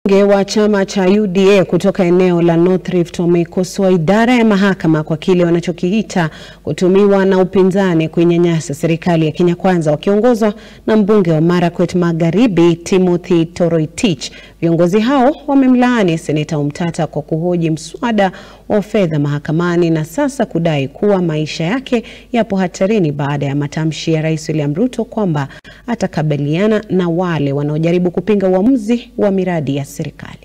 Wabunge wa chama cha UDA kutoka eneo la North Rift wameikosoa idara ya mahakama kwa kile wanachokiita kutumiwa na upinzani kuinyanyasa serikali ya Kenya Kwanza wakiongozwa na mbunge wa Marakwet Magharibi Timothy Toroitich. Viongozi hao wamemlaani seneta Omtata kwa kuhoji mswada wa fedha mahakamani na sasa kudai kuwa maisha yake yapo hatarini baada ya matamshi ya Rais William Ruto kwamba atakabiliana na wale wanaojaribu kupinga uamuzi wa miradi ya serikali.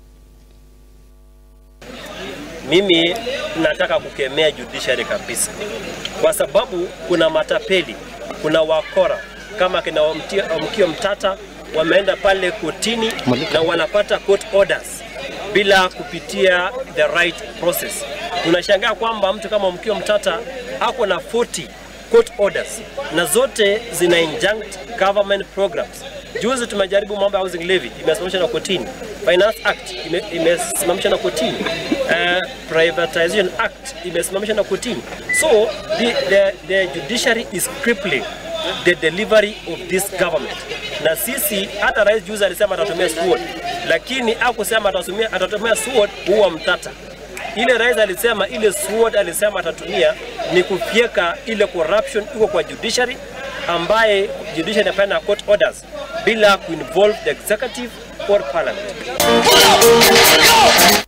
Mimi nataka kukemea judiciary kabisa, kwa sababu kuna matapeli, kuna wakora kama kina Mkio Mtata wameenda pale kotini na wanapata court orders bila kupitia the right process. Tunashangaa kwamba mtu kama Mkio Mtata ako na 40 court orders na zote zina injunct government programs. Juzi tumejaribu mambo ya housing levy imesimamishwa na kotini, Finance Act imesimamishwa na kotini, uh, Privatization Act imesimamishwa na kotini. So the, the, the judiciary is crippling the delivery of this government. Na sisi hata rais juzi alisema atatumia sword, lakini hakusema atatumia atatumia sword huwa Mtata. Ile rais alisema ile sword alisema atatumia ni kufyeka ile corruption iko kwa judiciary ambaye judiciary inafanya court orders bila kuinvolve the executive or parliament.